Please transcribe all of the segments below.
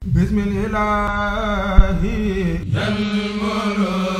bismillahi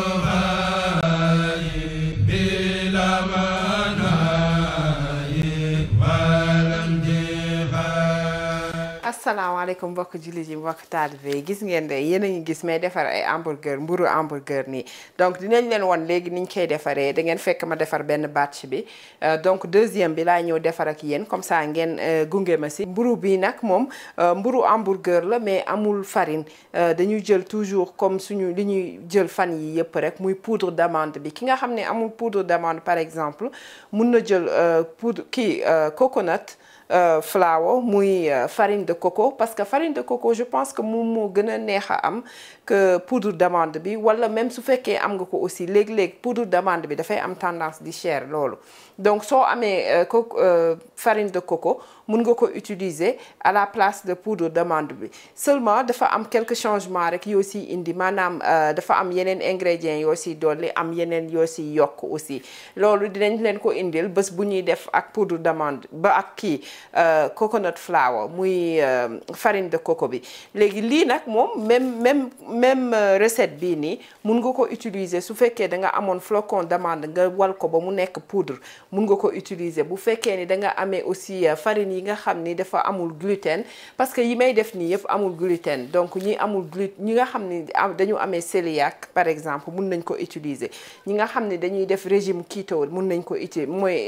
asalaamaaleykum mbokk jullit yi mbokk taalibe yi gis ngeen de yéen a ngi gis may defar ay hamburger mburu hamburger nii donc dinañ leen won léegi niñ koy defaree da ngeen fekk ma defar benn batch bi donc deuxième bi laa ñëw defar ak yéen comme ça ngeen gunge ma si mburu bi nag moom mburu hamburger la mais amul farine dañuy jël toujours comme suñu li ñuy jël fan yi yëpp rek muy poudre d'amande bi ki nga xam ne amul poudre d'amande par exemple mun na jël poudre kii coconut Euh, flour muy euh, farine de coco parce que farine de coco je pense que moom moo gën a neex a am que poudre d'amande bi wala même su fekkee am nga ko aussi léeg-léeg poudre d'amande bi dafay am tendance di cher loolu donc soo amee euh, co farine de coco mun nga ko utiliser à la place de poudre d'amande bi seulement dafa am quelques changements rek yoo si indi maanaam dafa am yeneen ingrédients yoo si dolli am yeneen yoo si yokk aussi loolu dinañ leen ko indil bés bu ñuy def ak poudre d'amande ba ak kii Uh, coconut flour muy uh, farine de coco bi léegi lii nag moom même même même uh, recette bii nii mun nga ko utiliser su fekkee da nga amoon flocon d'amande nga wal ko ba mu nekk poudre mun nga ko utiliser bu fekkee ni da nga amee aussi farine yi nga xam ni dafa amul gluten parce que yi may def nii yëpp amul gluten donc ñi amul gluten ñi nga xam ni dañu amee cœliaque par exemple mun nañ ko utiliser ñi nga xam ni dañuy def régime keto mun nañ ko utiliser mooy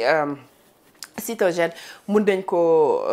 cytogène mun nañ ko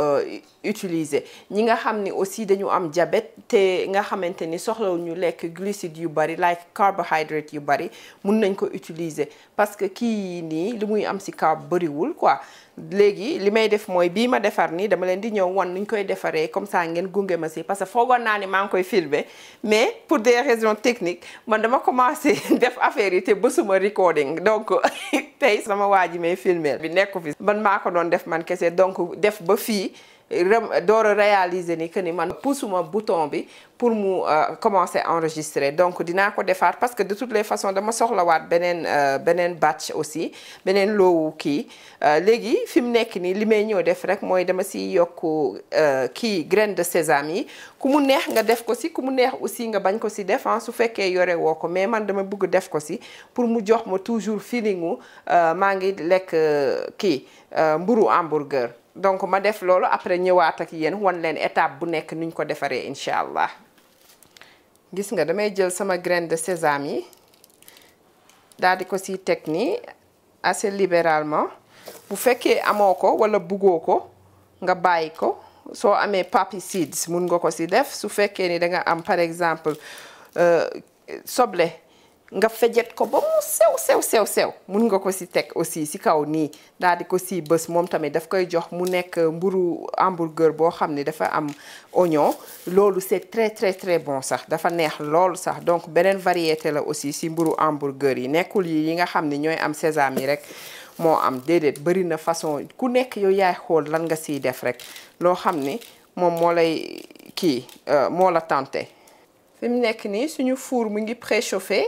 utiliser ñi nga xam ni aussi dañu am diabète te nga xamante ni soxlawu ñu lekk glucides yu bari like carbohydrate yu bari mun nañ ko utiliser parce que kii nii li muy am ci carb bariwul quoi léegi li may def mooy bii ma defar nii dama leen di ñëw wan nuñ koy defaree comme ça ngeen gunge ma ci parce que foogoon naa ni maa ngi koy filmer mais pour des raisons techniques man dama commencé def affaire yi te bësuma recording donc tey sama waa ji may filmer bi nekku fi man maa ko doon def man kese donc def ba fii door a réaliser ni que ni man poussuma bouton bi pour mu commencer enregistrer donc dinaa ko defaat parce que de toutes les façons dama soxlawaat beneen beneen batch aussi beneen loowu kii léegi fi mu nekk nii li may ñëw def rek mooy dama si yokk kii graine de sésame yi ku mu neex nga def ko si ku mu neex aussi nga bañ ko si def su fekkee yore woo ko mais man dama bëgg def ko si pour mu jox ma toujours feelingu maa ngi lekk kii mburu hamburger donc ma def loolu après ñëwaat ak yéen wan leen étape bu nekk nuñ ko defaree incha allah gis nga damay jël sama graine de sésame yi daal di ko si teg nii assez libéralement bu fekkee amoo ko wala buggoo ko nga bàyyi ko soo amee poppy seeds mun nga ko si def su fekkee ni da nga am par exemple soble nga fejet ko ba mu sew sew sew sew mun nga ko si teg aussi si kaw nii daal di ko si bës moom tamit daf koy jox mu nekk mburu hamburger boo xam ne dafa am oignon loolu c'est très très très bon sax dafa neex loolu sax donc beneen variété la aussi si mburu hamburger yi nekkul yi yi nga xam ne ñooy am sésame yi rek moo am déedéet bari na façon ku nekk yow yaay xool lan nga siy def rek loo xam ni moom moo lay kii moo la tenté fi mu nekk nii suñu four mu ngi préchauffé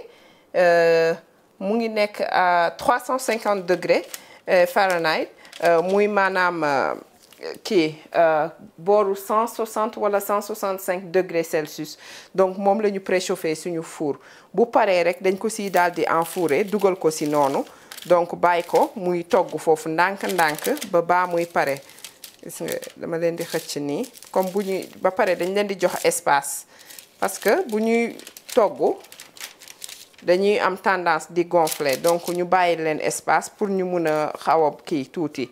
mu ngi nekk à 350 degrés Fahrenheit muy maanaam kii booru 160 wala 165 degrés Celsius donc moom la ñu préchauffé suñu four bu paree rek dañ ko siy daal di enfouré dugal ko si noonu donc bàyyi ko muy togg foofu ndànk-ndànk ba baa muy pare gis nga dama leen di xëcc nii comme bu ñuy ba pare dañ leen di jox espace parce que bu ñuy togg dañuy am tendance di gonfler donc ñu bàyyi leen espace pour ñu mun a xaw a kii tuuti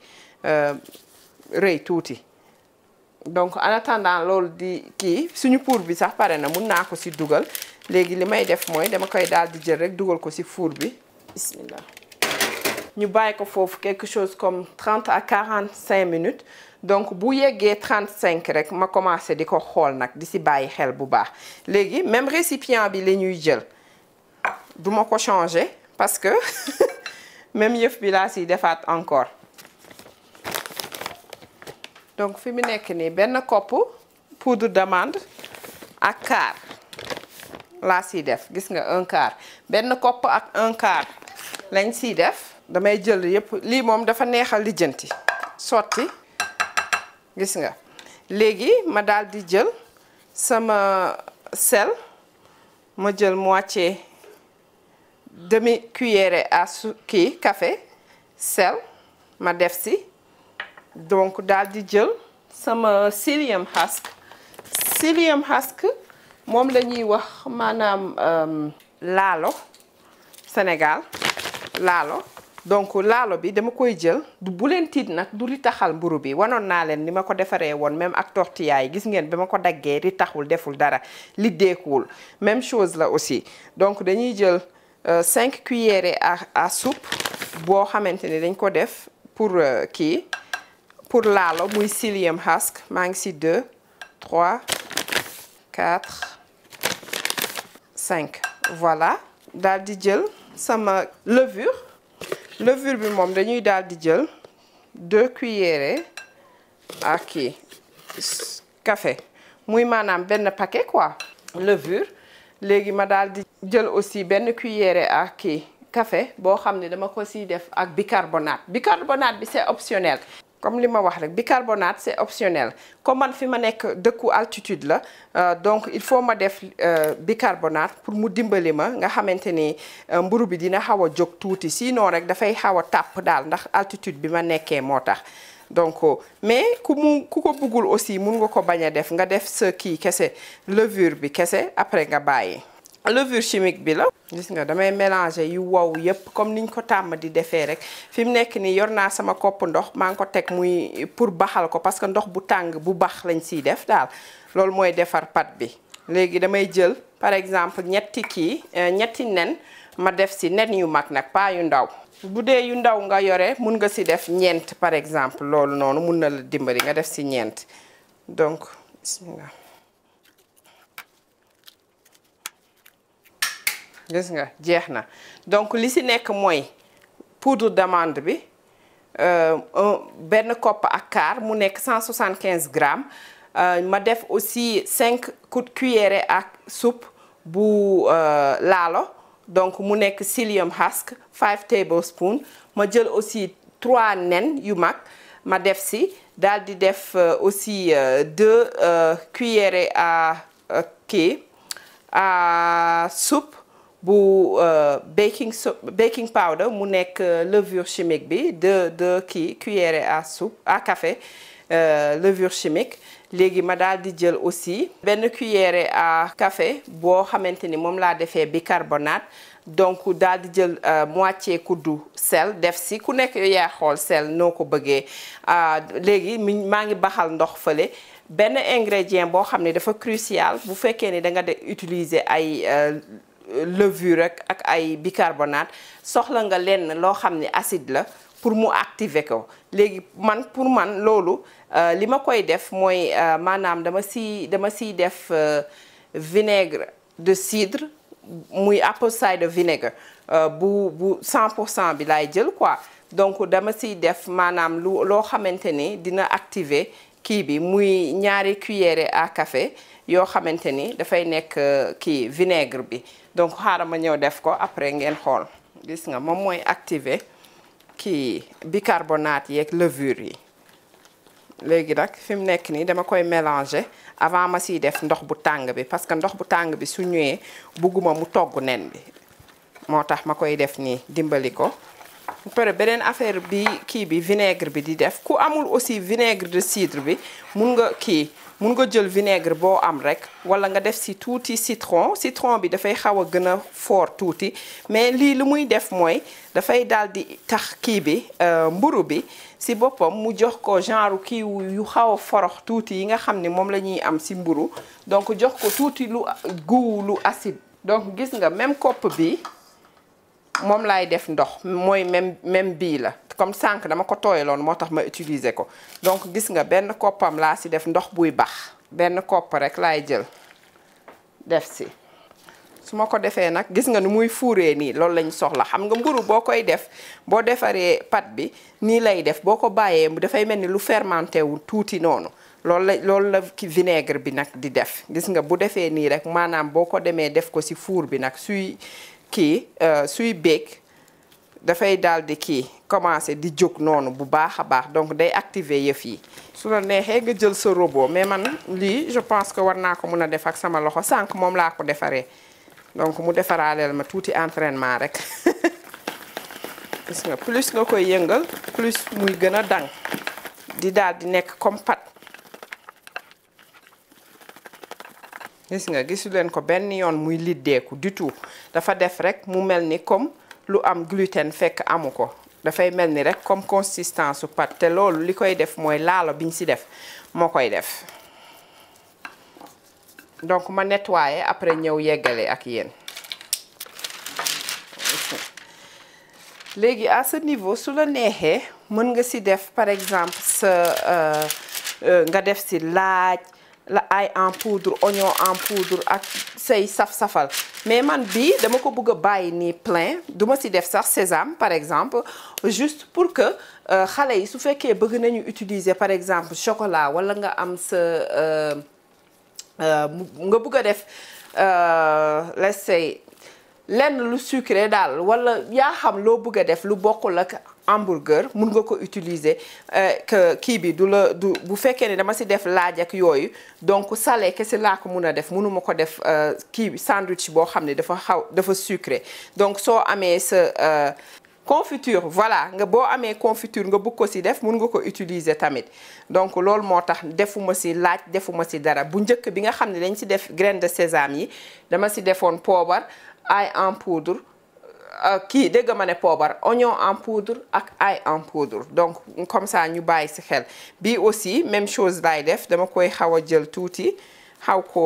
rëy tuuti donc en attendant loolu di kii suñu four bi sax pare na mun naa ko ci dugal léegi li may def mooy dama koy daal di jël rek dugal ko ci four bi bismillah ñu bàyyi ko foofu quelque chose comme 30 à 45 minutes donc bu yeggee 35 rek ma commencé di ko xool nag di ci bàyyi xel bu baax léegi même récipient bi la ñuy jël duma ko changer parce que même yëf bi laa siy defaat encore donc fi mu nekk nii benn kopp poudre d'amande ak quart laa siy def gis nga un quart benn kopp ak un quart lañ siy def damay jël yëpp lii moom dafa neexal lijjanti sotti gis nga léegi ma daal di jël sama sel ma jël moitié demi cuillère à su kii café sel ma def si donc daal di jël sama psyllium husk psyllium husk moom la ñuy wax maanaam laalo Sénégal laalo donc laalo bi dama koy jël du bu leen tiit nag du li taxal mburu bi wanoon naa leen ni ma ko defaree woon même ak tortilla yi gis ngeen bi ma ko daggee li taxul deful dara li deekuwul même chose la aussi donc dañuy jël cinq cuillères à à soupe boo xamante ni dañ ko def pour kii pour laalo muy psyllium husk maa ngi si deux trois quatre cinq voilà daal di jël sama levure levure bi moom dañuy daal di jël deux cuillères ak kii café muy maanaam benn paquet quoi levure léegi ma daal di jël aussi benn cuillère ak kii café boo xam ne dama ko siy def ak bicarbonate bicarbonate bi c'est optionnel comme li ma wax rek bicarbonate c'est optionnel comme man fi ma nekk dëkku altitude la donc il faut ma def bicarbonate pour mu dimbali ma nga xamante ni mburu bi dina xaw a jóg tuuti sinon rek dafay xaw a tàpp daal ndax altitude bi ma nekkee moo tax donc mais ku mu ku ko bëggul aussi mun nga ko bañ a def nga def sa kii kese levure bi kese après nga bàyyi levure chimique bi la gis nga damay mélanger yu wow yépp comme niñ ko tàmm di defee rek fi mu nekk nii yor naa sama kopp ndox maa ngi ko teg muy pour baxal ko parce que ndox bu tàng bu bax lañ siy def daal loolu mooy defar pat bi léegi damay jël par exemple ñetti kii ñetti nen ma def si nen yu mag nag pas yu ndaw bu dee yu ndaw nga yore mun nga si def ñeent par exemple loolu noonu mun na la dimbali nga def si ñeent donc bismillah gis nga jeex na donc li si nekk mooy poudre d'amande bi benn kopp ak quart mu nekk 175 grammes ma def aussi 5 cuillères ak soupe bu laalo donc mu nekk psyllium husk 5 tablespoons ma jël aussi 3 nen yu mag ma def si daal di def aussi 2 cuillères à kii à soupe bu baking so baking powder mu nekk levure chimique bi de de kii cuillère à soupe à café levure chimique léegi ma daal di jël aussi benn cuillère à café boo xamante ni moom laa defee bicarbonate donc daal di jël moitié kuddu sel def si ku nekk yaa xool sel noo ko bëggee léegi mi maa ngi baxal ndox fële benn ingrédient boo xam ne dafa crucial bu fekkee ni da nga de utiliser ay levure rek ak ay bicarbonate soxla nga lenn loo xam ne acide la pour mu activer ko léegi man pour man loolu li ma koy def mooy maanaam dama si dama siy def vinaigre de cidre muy apple cider vinegar bu bu 100 pour cent bi laay jël quoi donc dama siy def maanaam lu loo xamante ni dina activer kii bi muy ñaari cuillère à café yoo xamante ni dafay nekk kii vinaigre bi donc xaaral ma ñëw def ko après ngeen xool gis nga moom mooy activer kii bicarbonate yeeg levure yi léegi nag fi mu nekk nii dama koy mélanger avant ma siy def ndox bu tàng bi parce que ndox bu tàng bi su ñëwee bugguma mu togg nen bi moo tax ma koy def nii dimbali ko pare beneen affaire bi kii bi vinaigre bi di def ku amul aussi vinaigre de cidre bi mun nga kii mun nga jël vinaigre boo am rek wala nga def si tuuti citron citron bi dafay xaw a gën a fort tuuti mais lii lu muy def mooy dafay daal di tax kii bi mburu bi si boppam mu jox ko genre kii yu xaw a forox tuuti yi nga xam ne moom la ñuy am si mburu donc jox ko tuuti lu goût lu acide donc gis nga même kopp bi moom laay def ndox mooy même même bii la comme sànq dama ko tooyaloon moo tax ma utiliser ko donc gis nga benn koppam laa si def ndox buy bax benn kopp rek laay jël def si su ma ko defee nag gis nga ni muy fuuree nii loolu lañ soxla xam nga mburu boo koy def boo defaree pat bi nii lay def boo ko bàyyee dafay mel ni lu fermenté wu tuuti noonu loolu la loolu la ki vinaigre bi nag di def gis nga bu defee nii rek maanaam boo ko demee def ko si four bi nag suy kii suy béeg dafay daal di kii commencer di jóg noonu bu baax a baax donc day activer yëf yi su la neexee nga jël sa robot mais man lii je pense que war naa ko mun a def ak sama loxo sànq moom laa ko defaree donc mu defaraaleel ma tuuti entraînement rek gis nga plus nga koy yëngal plus muy gën a dang di daal di nekk comme pat gis nga gisu leen ko benn yoon muy liddeeku du tout dafa def rek mu mel ni comme lu am gluten fekk amu ko dafay mel ni rek comme consistance su pat te loolu li koy def mooy laalo biñ ci def moo koy def donc ma nettoyer après ñëw yeggale ak yéen léegi à ce niveau su la neexee mën nga ci def par exemple sa nga def ci laaj la ail en poudre oignon en poudre ak say saf-safal mais man bii dama ko bëgg a bàyyi nii plein du ma ci def sax sésame par exemple juste pour que xale yi su fekkee bëgg nañu utiliser par exemple chocolat walla nga am sa nga bëgg a def let's say lenn lu sucré daal walla yaa xam loo bëgg a def lu bokkul ak hamburger mun nga ko utiliser que kii bi du la du bu fekkee ne dama ci def laaj ak yooyu donc salé kese laa ko mun a def mënuma ko def kii bi sandwich boo xam ne dafa xaw dafa sucré donc soo amee sa confiture voilà nga boo amee confiture nga bëgg ko ci def mun nga ko utiliser tamit donc loolu moo tax defuma ci laaj defuma ci dara bu njëkk bi nga xam ne dañ ci def graine de sésame yi dama ci defoon poobar ail en poudre kii dégg ma ne poobar oignon en poudre ak ail en poudre donc comme ça ñu bàyyi ci xel bii aussi même chose laay def dama koy xaw a jël tuuti xaw ko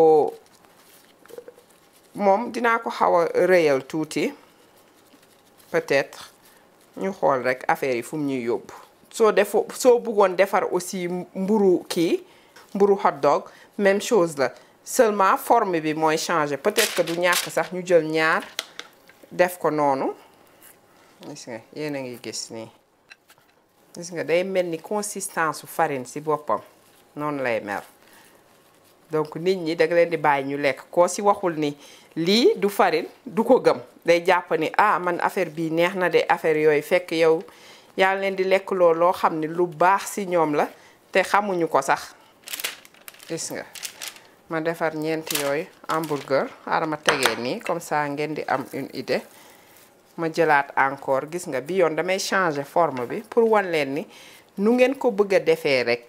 moom dinaa ko xaw a rëyal tuuti peut-être ñu xool rek affaire yi fu mu ñuy yóbbu soo defoo soo bëggoon defar aussi mburu kii mburu hot dog même chose la seulement forme bi mooy changer peut-être que du ñàkk sax ñu jël ñaar def ko noonu gis nga yéen a ngi gis nii gis nga day mel ni consistance su farine ci boppam noonu lay mel donc nit ñi da nga leen di bàyyi ñu lekk koo ci waxul ni lii du farine du ko gëm day jàpp ni ah man affaire bii neex na de affaire yooyu fekk yow yaa leen di lekk loolu loo xam ne lu baax ci ñoom la te xamuñu ko sax gis nga ma defar ñeenti yooyu hamburger xaaral ma tegee nii comme ça ngeen di am une idée ma jëlaat encore gis nga bi yoon damay changer forme bi pour wan leen ni nu ngeen ko bëgg a defee rek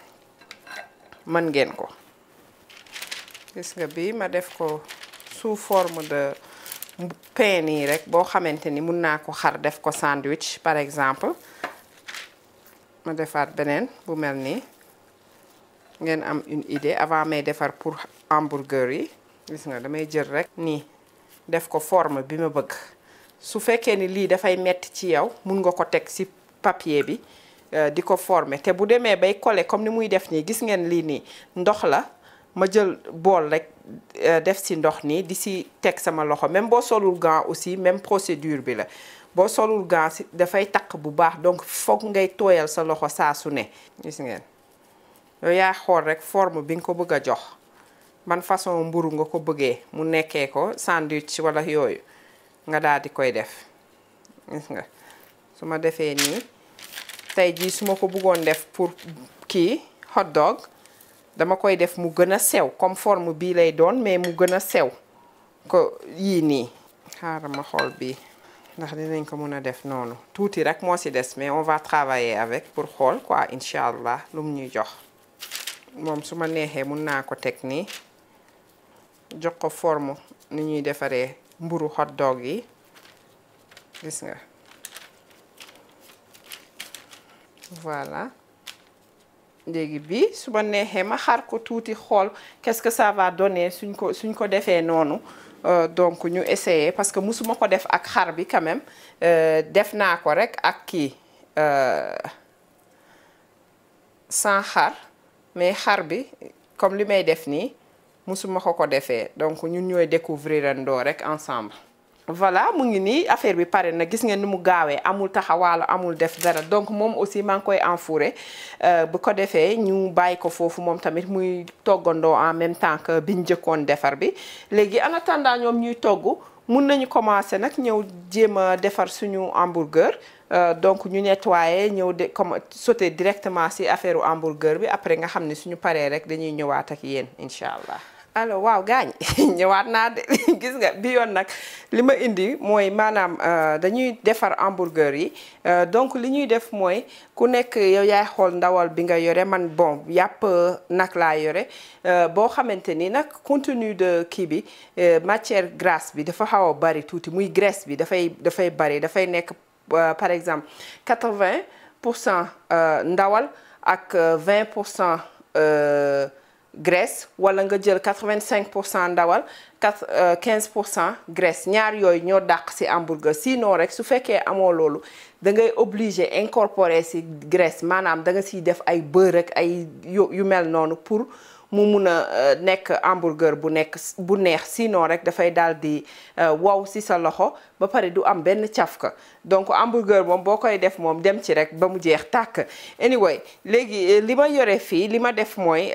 mën ngeen ko gis nga bi ma def ko sous forme de pain nii rek boo xamante ni mun naa ko xar def ko sandwich par exemple ma defaat beneen bu mel nii ngeen am une idée avant may defar pour hamburger yi gis nga damay jël rek nii def ko forme bi ma bëgg su fekkee ni lii dafay metti ci yow mun nga ko teg ci papier bi di ko former te bu demee bay coller comme ni muy def nii gis ngeen lii nii ndox la ma jël bool rek def ci ndox nii di ci teg sama loxo même boo solul gant aussi même procédure bi la boo solul gant ci dafay takk bu baax donc foog ngay tooyal sa loxo saa su ne gis ngeen yow yaa xool rek forme bi nga ko bëgg a jox ban façon mburu nga ko bëggee mu nekkee ko sandwich wala yooyu nga daal di koy def gis nga su ma defee nii tey jii su ma ko bëggoon def pour kii hot dog dama koy def mu gën a sew comme forme bii lay doon mais mu gën a sew ko yii nii xaaral ma xool bii ndax dinañ ko mën a def noonu tuuti rek moo ci des mais on va travailler avec pour xool quoi incha allah lu mu ñuy jox moom su ma neexee mun naa ko teg nii jox ko forme ni ñuy defaree mburu hot dog yi gis nga voilà léegi bi su ma neexee ma xar ko tuuti xool qu'est-ce que ça va donner suñ ko suñ ko defee noonu donc ñu essayer parce que musuma ko def ak xar bi quand même def naa ko rek ak kii sans xar mais xar bi comme li may def nii musuma ko ko defee donc ñun ñooy découvrir andoo rek ensemble voilà mu ngi nii affaire bi pare na gis ngeen ni mu gaawee amul taxawaalu amul def dara donc moom aussi maa ngi koy enfouré bu ko defee ñu bàyyi ko foofu moom tamit muy toggandoo en même temps que biñ njëkkoon defar bi léegi en attendant ñoom ñuy togg mun nañu commencer nag ñëw jéem a defar suñu hamburger donc ñu nettoyer ñëw de comme sauter directement ci affaire hamburger bi après nga xam ne suñu paree rek dañuy ñëwaat ak yéen incha allah. alors waaw gaañ ñëwaat naa de gis nga bi yoon nag li ma indi mooy maanaam dañuy defar hamburger yi donc li ñuy def mooy ku nekk yow yaay xool ndawal bi nga yore man bon yàpp nag laa yore boo xamante ni nag contenu de kii bi matière grasse bi dafa xaw a bari tuuti muy graisse bi dafay dafay bari dafay nekk par exemple 80 pour cent ndawal ak 20 pour cent graisse wala nga jël 85 pour cent ndawal 4 15 pour cent graisse ñaar yooyu ñoo dàq ci hamburger sinon rek su fekkee amoo loolu da ngay obligé incorporer ci graisse maanaam da nga ciy def ay beurre ak ay yu yu mel noonu pour mu mun a nekk hamburger bu nekk bu neex sinon rek dafay daal di wow ci sa loxo ba pare du am benn cafka donc hamburger moom boo koy def moom dem ci rek ba mu jeex tàkk anyway léegi li ma yore fii li ma def mooy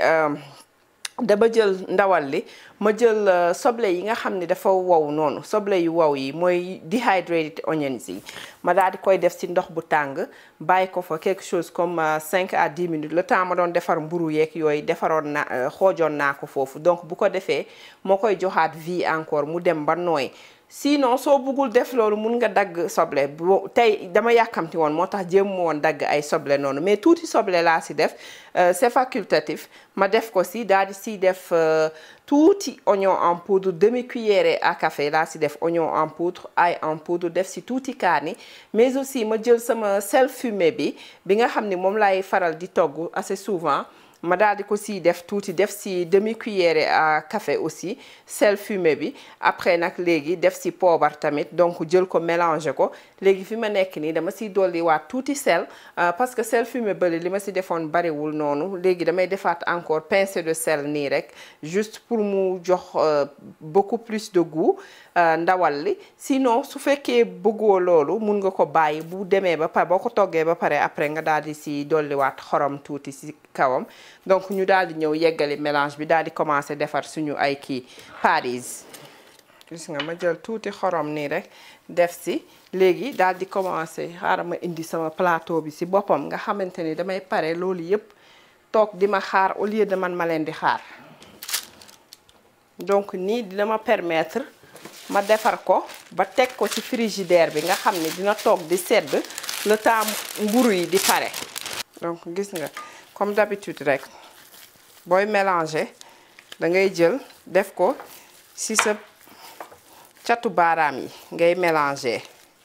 dama jël ndawal li ma jël soble yi nga xam ne dafa wow noonu soble yu wow yi mooy dehydrated onions yi ma daal di koy def ci ndox bu tàng bàyyi ko fa quelque chose comme 5 à 10 minutes le temps ma doon defar mburu yeeg yooyu defaroon naa xoojoon naa ko foofu donc bu ko defee moo koy joxaat vie encore mu dem ba nooy sinon soo bëggul def loolu mun nga dagg soble bo tey dama yàkkamti woon moo tax jéem woon dagg ay soble noonu mais tuuti soble laa si def c'est facultatif ma def ko si daal di si def tuuti oignon en poudre demi cuillerée à café laa si def oignon en poudre ail en poudre def si tuuti kaani mais aussi ma jël sama sel fumé bi bi nga xam ni moom laay faral di togg assez souvent ma daal di ko si def tuuti def si demi cuillerée à café aussi sel fumé bi après nag léegi def si poobar tamit donc jël ko mélanger ko léegi fi ma nekk nii dama siy dolli waat tuuti sel parce que sel fumé bële li ma si defoon bariwul noonu léegi damay defaat encore pincée de sel nii rek juste pour mu jox beaucoup plus de goût ndawal li sinon su fekkee bëggoo loolu mun nga ko bàyyi bu demee ba pare boo ko toggee ba pare après nga daal di si dolliwaat xorom tuuti si kawam donc ñu daal di ñëw yeggali mélange bi daal di commencer defar suñu ay kii paris gis nga ma jël tuuti xorom nii rek def si léegi daal di commencer xaaral ma indi sama plateau bi si boppam nga xamante ni damay pare loolu yépp toog di ma xaar au lieu de man ma leen di xaar donc nii dina ma permettre ma defar ko ba teg ko ci frigidaire bi nga xam ne dina toog di sedd le temps mburu yi di pare donc gis nga comme d'habitude rek booy mélanger da ngay jël def ko ci sa catu baaraam yi ngay mélanger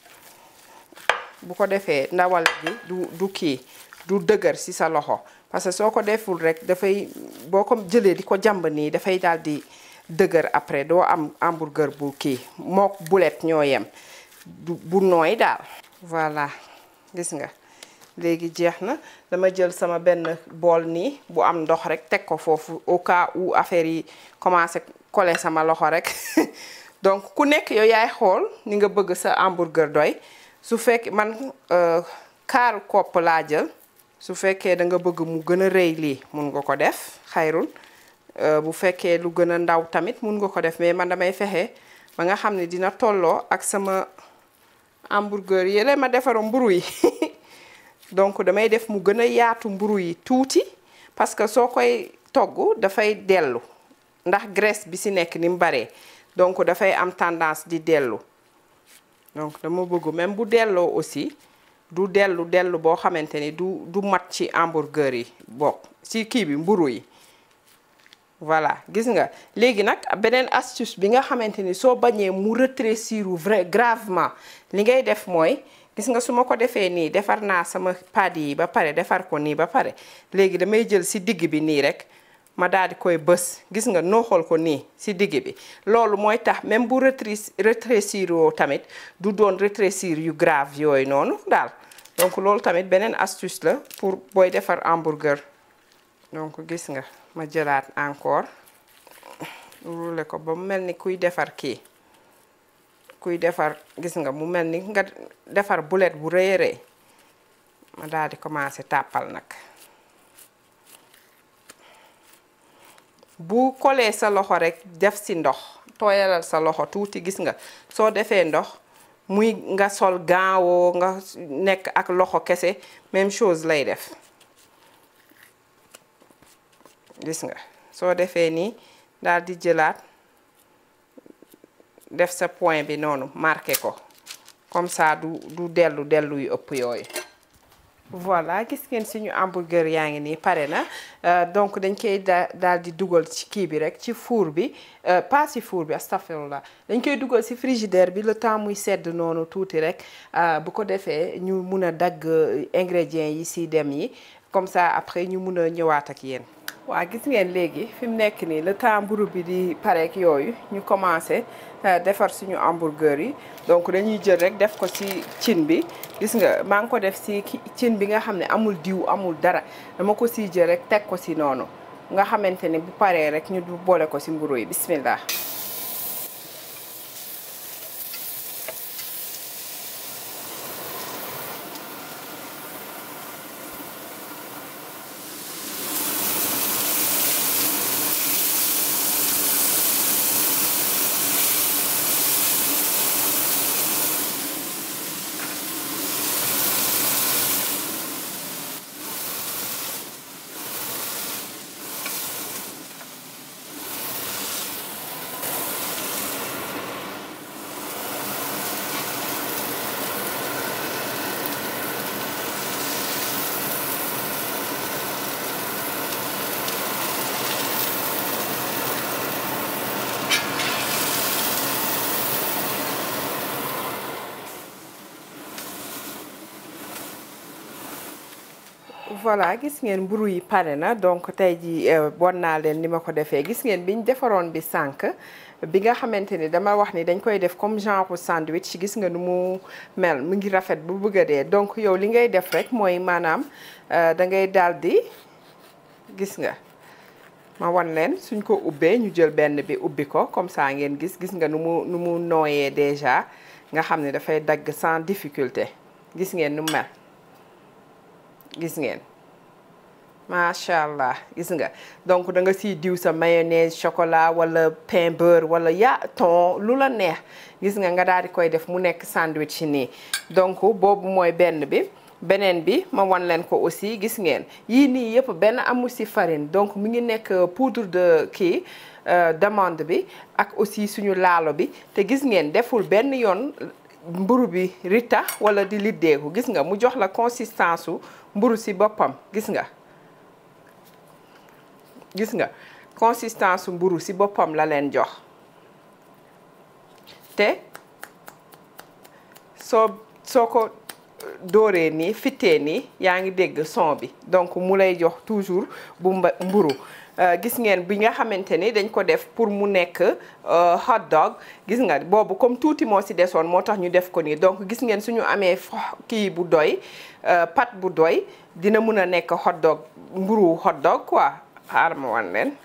bu ko defee ndawal gi du du kii du dëgër ci sa loxo parce que soo ko deful rek dafay boo ko jëlee di ko jàmb nii dafay daal di dëgër après doo am hamburger bu kii mook bulet ñoo yem bu nooy daal voilà gis nga léegi jeex na dama jël sama benn bool nii bu am ndox rek teg ko foofu au cas où affaire yi commencé coller sama loxo rek donc ku nekk yow yaay xool ni nga bëgg sa hamburger doy su fekk man kaaru kopp laa jël su fekkee da nga bëgg mu gën a rëy lii mun nga ko def xayrul bu fekkee lu gën a ndaw tamit mun nga ko def mais man damay fexe ba nga xam ne dina tolloo ak sama hamburger yële ma defaroon mburu yi donc damay def mu gën a yaatu mburu yi tuuti parce que soo koy togg dafay dellu ndax graisse bi ci nekk ni mu baree donc dafay am tendance di dellu donc dama bëgg même bu delloo aussi du dellu dellu boo xamante ni du du mat ci hamburger yi bokk ci kii bi mburu yi voilà gis nga léegi nag beneen astuce bi nga xamante ni soo bañee mu rétrécir vrai gravement li ngay def mooy gis nga su ma ko defee nii defar naa sama pad yi ba pare defar ko nii ba pare léegi damay jël ci digg bi nii rek ma daal di koy bës gis nga nooxal ko nii ci digg bi loolu mooy tax même bu rétrécir woo tamit du doon rétrécir yu grave yooyu noonu daal donc loolu tamit beneen astuce la pour booy defar hamburger donc gis nga ma jëlaat encore roulé ko ba mu mel ni kuy defar kii kuy defar gis nga mu mel ni nga defar bulet bu rëy a rëy ma daal di commencer tàppal nag bu kolee sa loxo rek def si ndox tooyalal sa loxo tuuti gis nga soo defee ndox muy nga sol gaawoo nga nekk ak loxo kese même chose lay def gis nga soo defee nii daal di jëlaat def sa point bi noonu marqué ko comme ça du du dellu dellu yu ëpp yooyu voilà gis ngeen suñu hamburger yaa ngi nii pare na donc dañ koy daal di dugal ci kii bi rek ci four bi pas ci four bi astafirullah dañ koy dugal ci frigidaire bi le temps muy sedd noonu tuuti rek bu ko defee ñu mun a dagg ingrédients yi ci dem yi comme ça après ñu mun a ñëwaat ak yéen. waa gis ngeen léegi fi mu nekk nii le temps mburu bi di pareek yooyu ñu commencé defar suñu hamburger yi donc dañuy jël rek def ko ci cin bi gis nga maa ngi ko def ci cin bi nga xam ne amul diw amul dara dama ko siy jël rek teg ko ci noonu nga xamante ni bu paree rek ñu boole ko ci mburu yi bismillah voilà gis ngeen mburu yi pare na donc tey ji bon naa leen ni ma ko defee gis ngeen biñ defaroon bi sànq bi nga xamante ni dama wax ni dañ koy def comme genre sandwich gis nga nu mu mel mu ngi rafet bu bëgg a dee donc yow li ngay def rek mooy maanaam da ngay daal di gis nga ma wan leen suñ ko ubbee ñu jël benn bi ubbi ko comme ça ngeen gis gis nga nu mu nu mu nooyee déjà nga xam ne dafay dagg sans difficulté gis ngeen nu mel gis ngeen macha allah gis nga donc da nga siy diw sa mayonnaise chocolat wala pain beurre wala ya thon lu la neex gis nga nga daal di koy def mu nekk sandwich nii donc boobu mooy benn bi beneen bi ma wan leen ko aussi gis ngeen yii nii yëpp benn amu si farine donc mu ngi nekk poudre de kii d'amande bi ak aussi suñu laalo bi te gis ngeen deful benn yoon mburu bi rita wala di liddeeku gis nga mu jox la consistance su mburu si boppam gis nga gis nga consistance su mburu si boppam la leen jox te soo soo ko dooree nii fittee nii yaa ngi dégg son bi donc mu lay jox toujours bu mburu gis ngeen bi nga xamante ni dañ ko def pour mu nekk hot dog gis nga boobu comme tuuti moo ci desoon moo tax ñu def ko nii donc gis ngeen suñu amee kii bu doy pat bu doy dina mun a nekk hot dog mburu hot dog quoi xaar ma wan leen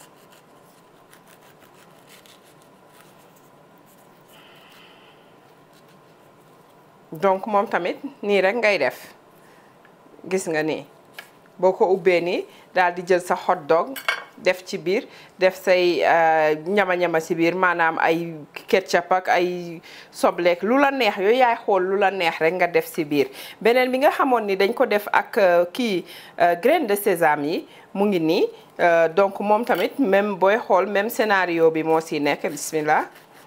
donc moom tamit nii rek ngay def gis nga nii boo ko ubbee nii daal di jël sa hot dog def ci biir def say ñama-ñama ci biir maanaam ay ketchup ak ay sobleek lu la neex yooyu yaay xool lu la neex rek nga def ci biir beneen bi nga xamoon ni dañ ko def ak kii graine de sésame yi mu ngi nii donc moom tamit même booy xool même scénario bi moo ci nekk bismillah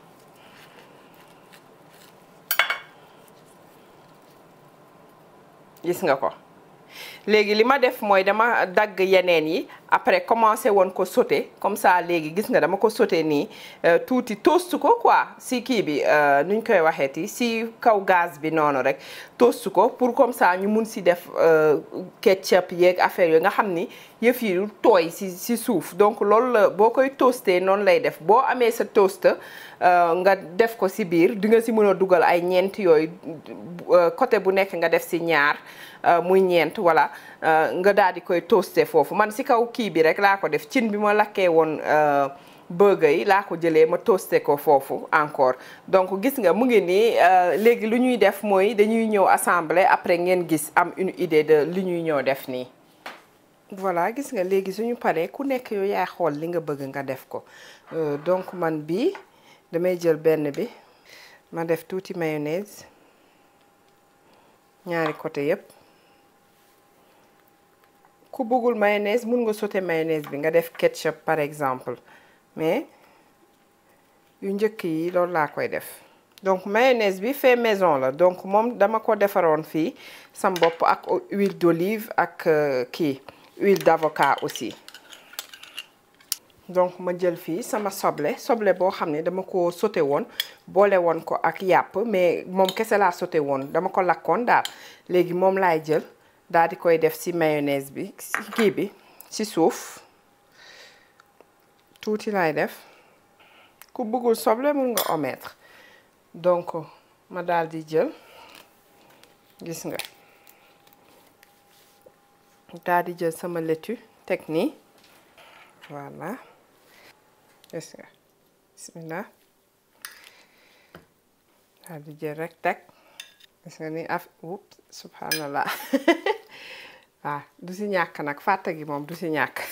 gis nga ko léegi li ma def mooy dama dagg yeneen yi après commencé woon ko sauté comme ça léegi gis nga dama ko sauté nii tuuti toast ko quoi si kii bi nuñ koy waxeeti si kaw gaz bi noonu rek toast ko pour comme ça ñu mun si def ketchup yeeg affaire yooyu nga xam ni yëf yi tooy si si suuf donc loolu la boo koy toasté noonu lay def boo amee sa toast nga def ko si biir di nga si mën a dugal ay ñeent yooyu côté bu nekk nga def si ñaar muy ñeent voilà nga daal di koy toasté foofu man si kaw kii bi rek laa ko def cin bi ma lakkee woon burger yi laa ko jëlee ma toasté ko foofu encore donc gis nga mu ngi nii léegi lu ñuy def mooy dañuy ñëw assembler après ngeen gis am une idée de li ñuy ñëw def nii voilà gis nga léegi suñu paree ku nekk yow yaay xool li nga bëgg nga def ko donc man bii damay jël benn bi ma def tuuti mayonnaise ñaari côté yépp ku bëggul mayonnaise mun nga sauter mayonnaise bi nga def ketchup par exemple mais yu njëkk yi loolu laa koy def donc mayonnaise bi fait maison la donc moom dama ko defaroon fii sam bopp ak huile d'olive ak kii huile d'avocat aussi donc ma jël fii sama soble soble boo xam ne dama ko sauté woon boole woon ko ak yàpp mais moom kese laa sauté woon dama ko lakkoon daal léegi moom laay jël daal di koy def ci mayonnaise bi ci kii bi ci suuf tuuti laay def ku bëggul soble mun nga omettre donc ma daal di jël gis nga daal di jël sama laitue teg nii voilà gis nga bismillah daal di jël rek teg gis nga ni af wut subhanallah waaw du si ñàkk nag fàtte gi moom du si ñàkk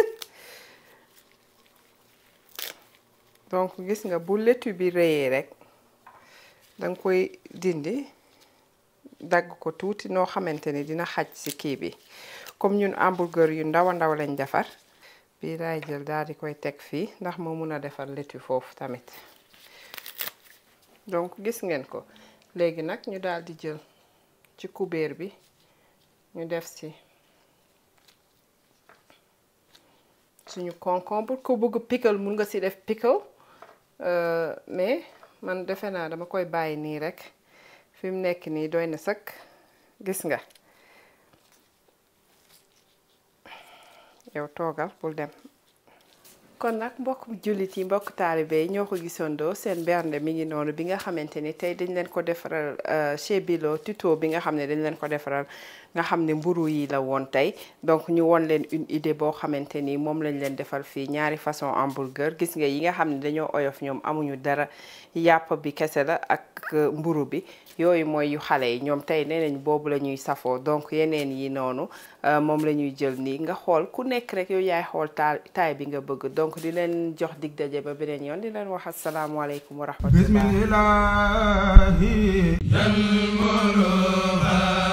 donc gis nga bu laitue bi rëyee rek danga koy dindi dagg ko tuuti noo xamante ni dina xaj ci kii bi comme ñun hamburger yu ndaw a ndaw lañ defar bii laay jël daal di koy teg fii ndax moo mun a defar laitue foofu tamit donc gis ngeen ko léegi nag ñu daal di jël ci kubéer bi ñu def ci suñu concombre ku bëgg pickle mun nga ci def pickle mais man defe naa dama koy bàyyi nii rek fi mu nekk nii doy na sëkk gis nga yow toogal bul dem kon nag mbokk jullit yi mbokk taalibe yi ñoo ko gisandoo seen bernde mi ngi noonu bi nga xamante ni tey dañ leen ko defaral chez Bilo tuto bi nga xam ne dañ leen ko defaral nga xam ne mburu yi la woon tey donc ñu won leen une idée boo xamante ni moom lañ leen defal fii ñaari façon hamburger gis nga yi nga xam ne dañoo oyof ñoom amuñu dara yàpp bi kese la ak mburu bi yooyu mooy yu xale yi ñoom tey nee nañ boobu la ñuy safoo donc yeneen yi noonu moom la ñuy jël nii nga xool ku nekk rek yow yaay xool taal taay bi nga bëgg donc di leen jox dig daje ba beneen yoon di leen wax asalaamualeykum wa rahmatullah